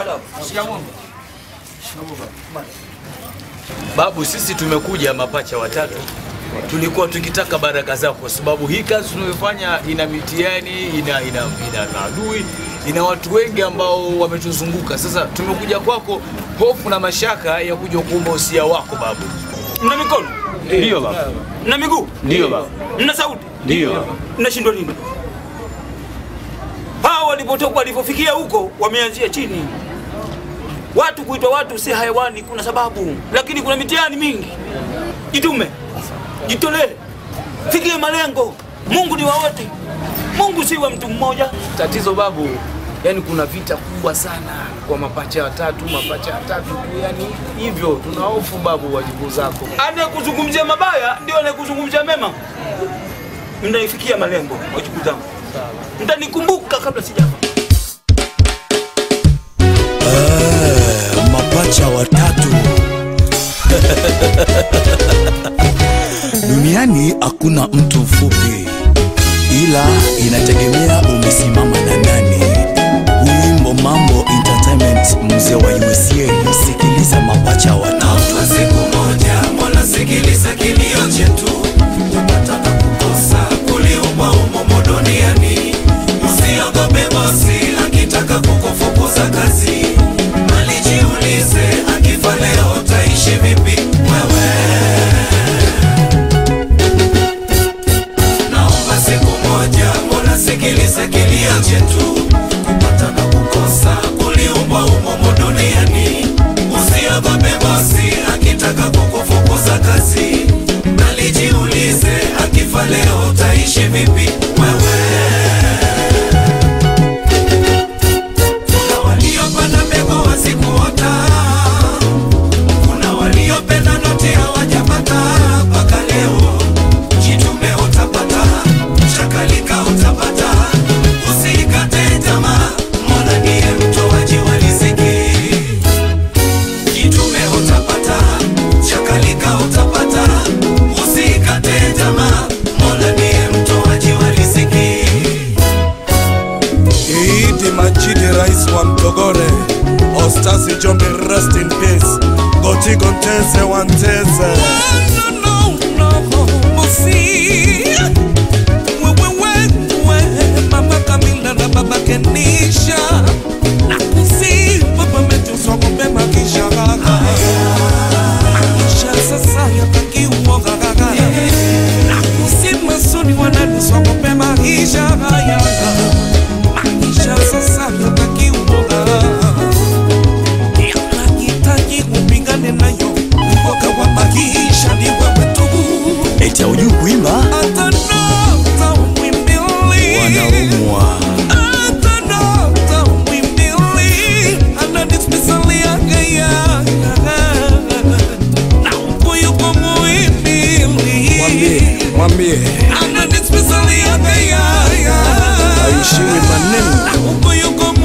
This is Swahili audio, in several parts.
Babu, sisi tumekuja mapacha watatu, tulikuwa tukitaka baraka zako, kwa sababu hii kazi tunayofanya ina mitihani, ina, ina, ina maadui, ina watu wengi ambao wametuzunguka. Sasa tumekuja kwako, hofu na mashaka ya kuja kuomba usia wako babu. Mna mikono? Ndio baba. Mna miguu? Ndio baba. Mna sauti? Ndio baba. Mnashindwa nini? Hao walipotoka walipofikia huko wameanzia chini. Watu kuitwa watu si hayawani, kuna sababu, lakini kuna mitihani mingi. Jitume, jitolee, fikie malengo. Mungu ni wa wote, Mungu si wa mtu mmoja. Tatizo babu, yani kuna vita kubwa sana kwa mapacha watatu, mapacha watatu tu, yani hivyo tuna hofu babu, wajukuu zako. Anayekuzungumzia mabaya ndio anayekuzungumzia mema. Mnaifikia malengo, wajukuu zangu, mtanikumbuka kabla sijafa. mapacha watatu duniani hakuna mtu mfupi ila inategemea umesimama na nani wimbo mambo entertainment mzee wa usa sikiliza mapacha watatu siku moja mola sikiliza kilio chetu kupata na kukosa kuliumbwa umomo duniani usiogope bosi akitaka kukufukuza kazi alijiulize akifa leo utaishi vipi wewe naomba siku moja mola sikiliza kilio chetu kupata na kukosa kuliumbwa umomo duniani usiogope bosi akitaka kukufukuza kazi alijiulize akifa leo utaishi vipi wewe kuna waliopanda mbegu wasikuota kuna waliopenda noti hawajapata mpaka leo jitume utapata chakalika utapata usikate tamaa mola ndiye mtoaji wa riziki jitume utapata chakalika utapata usikate tamaa mola ndiye mtoaji wa riziki Idi Majidi, rais wa Mtogore, Ostasi Jombe, rest in peace. Goti Gonteze Wanteze. Mama Kamila na baba Kenisha na kusi baba metusogombe makisha gaga makisha sasa yatakiwa gaga na kusi masuni wanatusogombe makisha haya makisha sasa yatakiwa gaga yanahitaji upigane nayo uoga wa maisha ni wewe tu eti aujui kuimba atanota umwimbili wanaumwa atanota umwimbili anadismisaliagaya na ukuyuko muimbili Mwambie, mwambie anadismisaliagaya aishiwi maneno. na ukuyuko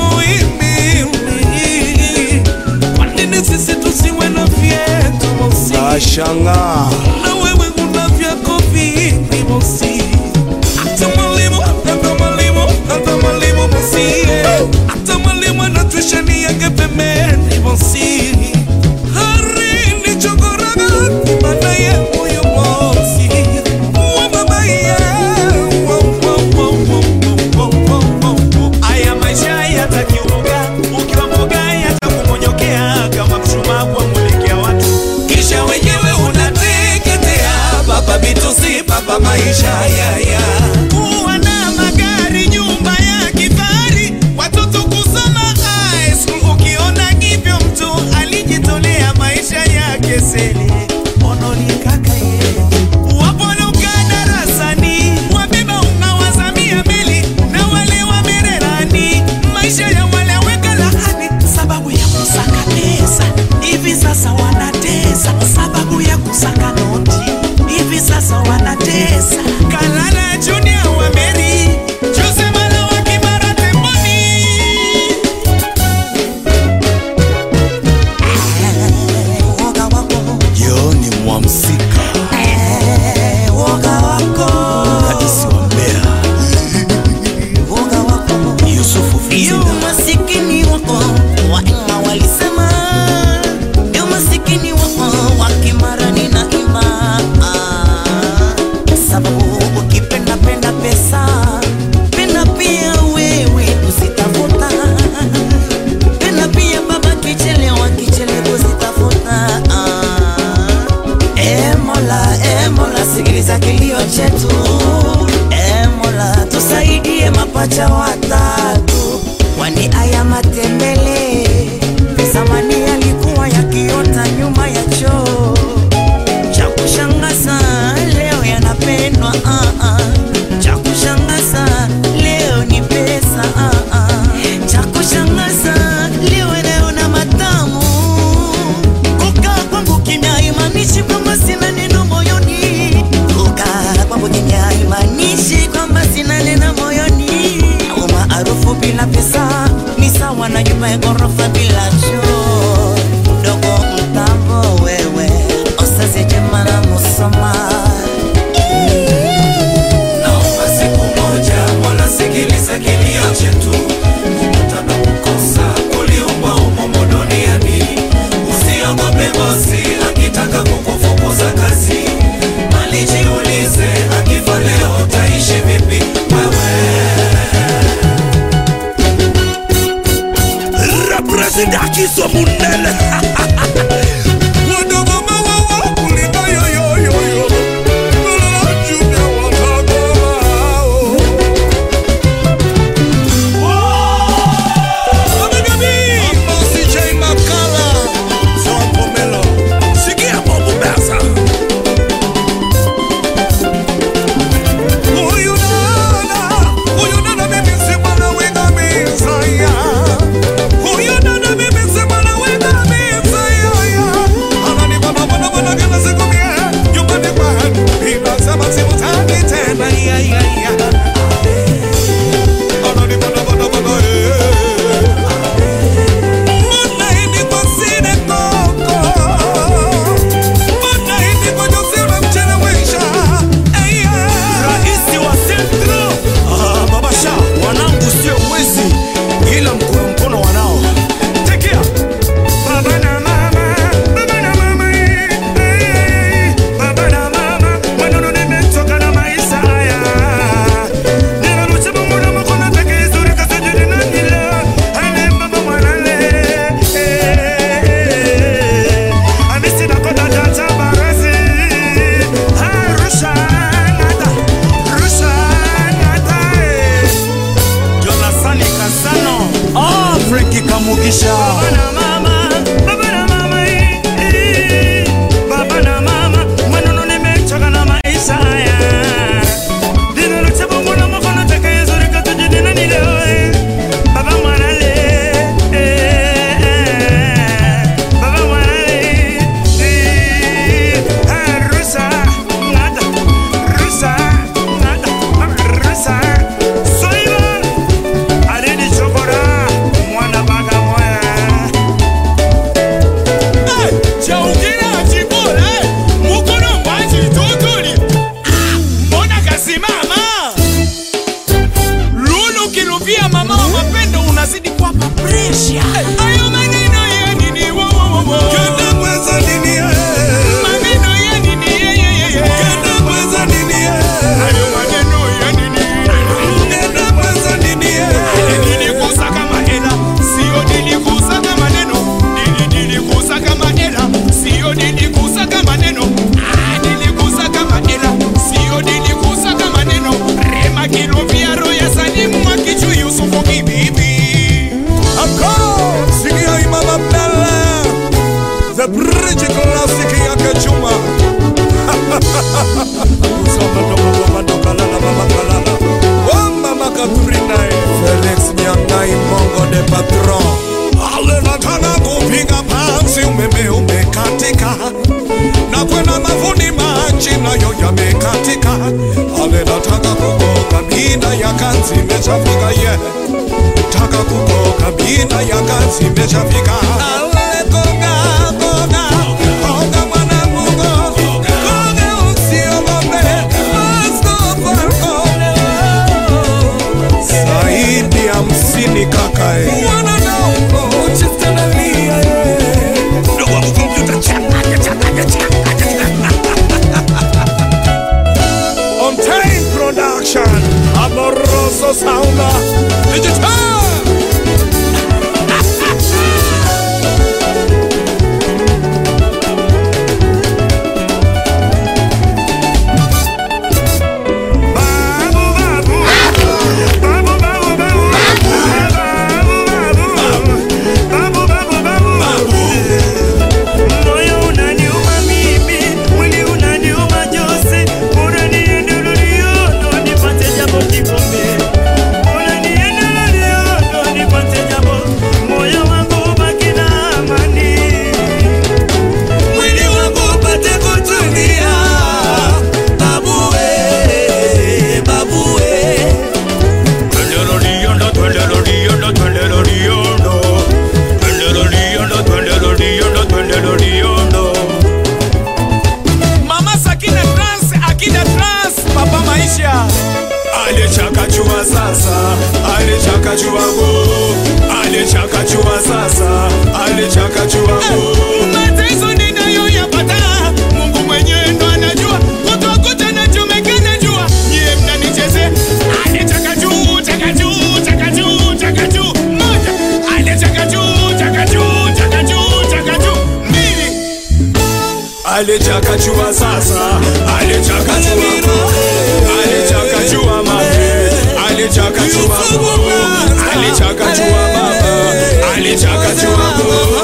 muimbili kwa nini sisi tusiwe na vyetu mosi Nashangaa. na wewe una vyako vingi mosi hata mwalimu hata mwalimu hata mwalimu mosi hata mwalimu anatushani yake pembeni mosi hari ni chokoraga kibana ye huyu mosi wa baba ye wa wa wa wa wa wa wa wa Aya maisha yatakiuga, ukiwa mboga yatakumonyokea kama mshumaa kwa mulekea watu. kisha wenyewe unateketeza mapacha watatu, kwani aya matembele zamani yalikuwa yakiota nyuma ya choo. Cha kushangaza leo yanapendwa, ah, ah. cha kushangaza leo ni pesa, ah, ah. cha kushangaza leo naona matamu. Kukaa kwangu kimya haimaanishi kwamba sina neno moyoni. Kukaa kwangu kimya haimaanishi kwamba sina neno moyoni. Au maarufu bila pesa ni sawa na nyumba ya ghorofa bila choo. Mdogo mtambo wewe, osaze jema na musoma. Naomba siku moja wanasikiliza kilio chetu, kupata na kukosa kuliumba umomo duniani. Usiogope bosi akitaka kukufukuza kazi, bali jiulize akifa leo utaishi vipi wewe. represendakiso munene Wadogoma wawa kulinga yo yo yo yo. Lala jumia wakagoa. Amosi J. Makala. John Pomelo. Sikia Bobo Basa. Huyu dada, huyu dada mimi si mwana wenga Mesaya. Huyu dada mimi si mwana wenga Mesaya. Ananibana bana bana kila siku mie, nyumbani kwenu. Ninasema simtaki tena, ya, ya, ya. Ananibana bana bana, eh. Mbona hivi kwa sine koko? Mbona hivi kwa Jose unamchelewesha? Eh, yeah. Raisi wa Centro ah, Babasha, wanangu sio wezi, ila mkono mkono wanao. Tekea baba na mama, baba na mama, eh, eh, baba na mama, maneno nimetoka na maisha haya. Ninarusha Mungu na mkono peke izuri kasajili na nila. Ale baba mwanale, eh, eh, amisi na kota tata barasi. Arusha nada, Arusha nada, eh. Jonathan Kasano, ah, Frankie Kamugisha. Baba na mama, baba na mama, eh, eh. Baba na mama, maneno nimechoka na maisha haya. Ninarusha Mungu na mkono peke izuri kasajili na nila, eh. Baba mwanale, eh, eh. Baba mwanale, eh. Arusha nada, Arusha nada, Arusha. Soiba, Alidi Chokora, mwana baga moya. Chaukira chibora, mukono mwaji totoli. Mbona kasimama? Lulu kilupia mama wa mapendo unazidi kuwapa presha. Hayo maneno ya nini wo wo wo wo. Kenda mweza nini, eh? Maneno ya nini ye ye ye ye. Kenda mweza nini, eh? Hayo maneno ya nini. Kenda mweza nini, eh? Nilikusa kama hela, sio nilikusa kama neno. Nili nilikusa kama hela, sio nilikusa kama neno. Ah, nilikusa kama hela, sio nilikusa kama neno. Rema kilupia roho ya Salimu akichu Yusufu kibibi. Ako, sikia Imam Abdallah. The bridge classic yake chuma. Usama ndogo mama ndogo lala mama kalala. Oh mama Katrina. Felix Nyangai Mongo de Patron. Ale nataka kupiga pansi umeme umekatika na kwenda mavuni maji nayo yamekatika. Ale nataka kukoka mida ya kanzi imeshafika ye yeah taka kukoka mina ya kazi imeshafika. Ale koga, koga, koga mwanangu, koga, koga usiogope, Mustafa koga. Zaidi ya hamsini kaka eh. Mwana naomba uchiste na lia eh. Ndugu wangu kompyuta changanya, changanya, changanya. On time production, amoroso sound, digital. Babu babu, babu babu. alichakachua sasa alichakachua go alichakachua sasa alichakachua go mateso ninayoyapata mungu mwenyewe ndo anajua kutokuta nachomeka najua nyie mnanicheze alitaka juu taka juu taka juu taka juu moja alitaka juu taka juu taka juu taka juu mbili alichakachua sasa alichakachua go alichakachua mame alichakachua go alichakachua baba alichakachua go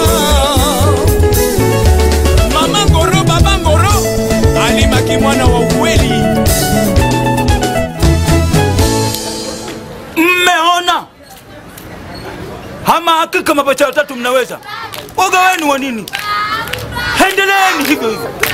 mama ngoro baba ngoro alimaki mwana wa ukweli mmeona ama hakika mapacha watatu mnaweza woga wenu wa nini endeleeni hivyo hivyo